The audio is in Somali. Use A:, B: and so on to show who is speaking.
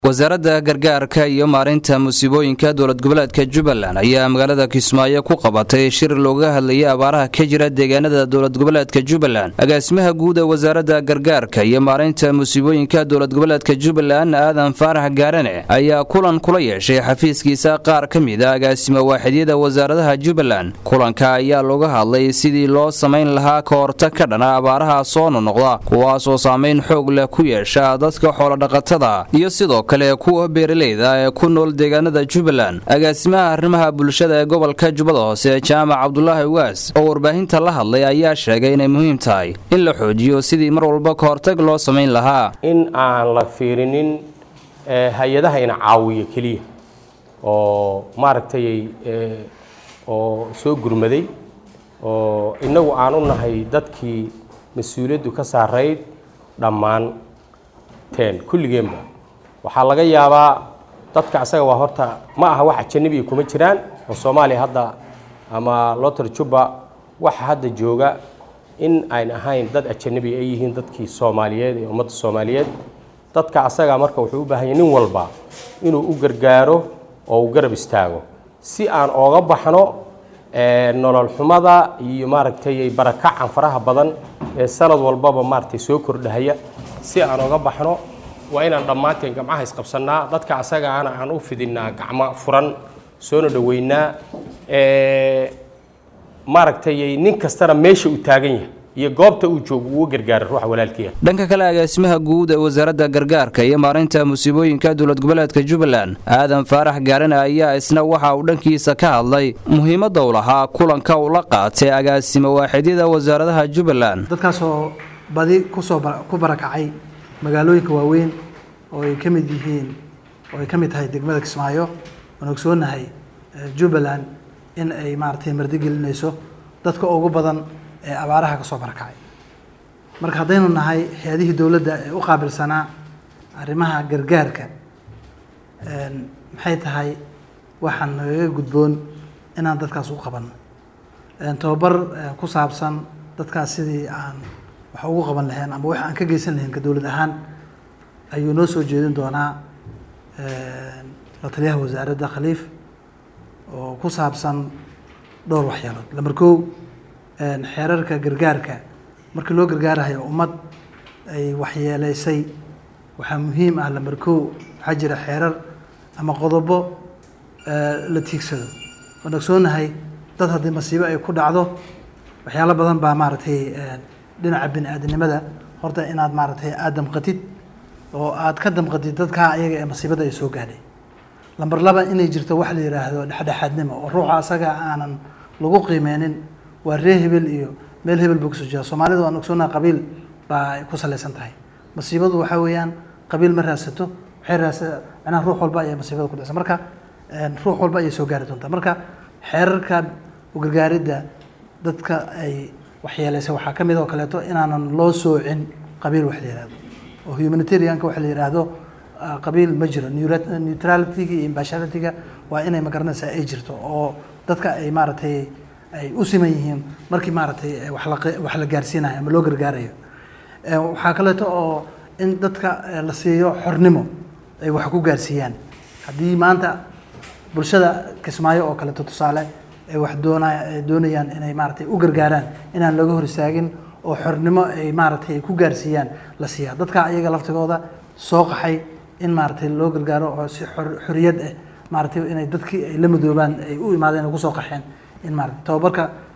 A: wasaaradda gargaarka iyo maarinta musiibooyinka dowlad goboleedka jubbaland ayaa magaalada kismaayo ku qabatay shir looga hadlayay abaaraha ka jira deegaanada dowlad goboleedka jubbaland agaasimaha guud ee wasaaradda gargaarka iyo maarinta musiibooyinka dowlad goboleedka jubbaland aadan faarax gaarane ayaa kulan kula yeeshay xafiiskiisa qaar ka mid a agaasimo waaxidyada wasaaradaha jubbaland kulanka ayaa looga hadlay sidii loo samayn lahaa ka hortag ka dhana abaaraha soo nonoqda kuwaasoo saamayn xoog leh ku yeesha dadka xoolodhaqatada iyo sidoo kale kuwa beeralayda ee ku nool deegaanada jubbaland agaasimaha arrimaha bulshada ee gobolka jubbada hoose jaamac cabdulaahi waas oo warbaahinta la hadlay ayaa sheegay inay muhiim tahay in la xoojiyo sidii mar walba ka hortag loo samayn lahaa
B: in aan la fiirinin hay-adaha ina caawiyo keliya oo maaragtay oo soo gurmaday oo innagu aan u nahay dadkii mas-uuliyaddu ka saarayd dhammaan teen kulligeenba waxaa laga yaabaa dadka asaga waa horta ma aha wax ajanabiga kuma jiraan oo soomaaliya hadda ama lotor jubba waxa hadda jooga in ayn ahayn dad ajanabi ay yihiin dadkii soomaaliyeed ee ummadda soomaaliyeed dadka asaga marka wuxuu u baahan yahy nin walba inuu u gargaaro oo uu garab istaago si aan ooga baxno nolol xumada iyo maaragtay barakacan faraha badan ee sanad walbaba maaragtay soo kordhahaya si aan ooga baxno waa inaan dhammaanteen gamcaha isqabsannaa dadka asagaana aan u fidinnaa gacmo furan soona dhoweynaa maaragtay nin kastana meesha uu taagan yahay iyo goobta uu joogo uu gargaara ruuxa walaalkiia
A: dhanka kale agaasimaha guud ee wasaaradda gargaarka iyo maarinta musiibooyinka dowlad goboleedka jubbaland aadan faarax gaarane ayaa isna waxa uu dhankiisa ka hadlay muhiimadda u lahaa kulanka uu la qaatay agaasimo waaxidyada wasaaradaha jubbaland
C: dadkaasoo badi kusoo ku barakacay magaalooyinka waaweyn oo ay ka mid yihiin oo ay ka mid tahay degmada kismaayo waan ogsoonahay jubbaland in ay maaragtay mardigelinayso dadka ugu badan ee abaaraha ka soo barakacay marka haddaynu nahay hay-adihii dowladda ee u qaabilsanaa arrimaha gargaarka maxay tahay waxaan nagaga gudboon inaan dadkaas u qabanno tababar ku saabsan dadkaas sidii aan wax ugu qaban lahayn ama wax aan ka geysan lahayn ka dowlad ahaan ayuu noo soo jeedin doonaa la taliyaha wasaaradda khaliif oo ku saabsan dhowr waxyaalood lamar kow xeerarka gargaarka markii loo gargaarahayo ummad ay waxyeeleysay waxaa muhiim ah lamar kow waxaa jira xeerar ama qodobo la tiigsado waan ogsoonahay dad haddii masiibo ay ku dhacdo waxyaalo badan baa maaragtay dhinaca bini aadamnimada horta inaad maaragtay aada damqatid oo aad ka damqatid dadkaa ayaga ee masiibada ay soo gaadhay lamber laba inay jirto wax la yidhaahdo dhexdhexaadnimo oo ruuxa asaga aanan lagu qiimeynin waa ree hebel iyo meel hebel buu kasoo jeeda soomaalida waan ogsoonaha qabiil baa ay ku salaysan tahay masiibadu waxaa weeyaan qabiil ma raadsato waxay raadsa macnaha ruux walba ayay masiibada ku dhacsa marka ruux walba ayay soo gaari doontaa marka xeerarka ugargaaridda dadka ay waxyeeleysay waxaa ka mid oo kaleeto inaanan loo soocin qabiil wax la yihahdo oo humanitarianka waxa la yidhaahdo qabiil ma jiro neutralityga iyo imbasharityga waa inay magaranaysaa ay jirto oo dadka ay maaragtay ay u siman yihiin markii maaragtay wax la wax la gaarsiinayo ama loo gargaarayo waxaa kaleeto oo in dadka la siiyo xornimo ay wax ku gaarsiiyaan haddii maanta bulshada kismaayo oo kaleeto tusaale ay wax doona doonayaan inay maaragtay u gargaaraan inaan laga hor istaagin oo xornimo ay maaragtay ay ku gaarsiiyaan la siiyaa dadka ayaga laftigooda soo qaxay in maaragtay loo gargaaro oo si xoriyad ah maaragtay inay dadkii ay la madoobaan ay u imaadeen ay kusoo qaxeen in maaragtay tababarka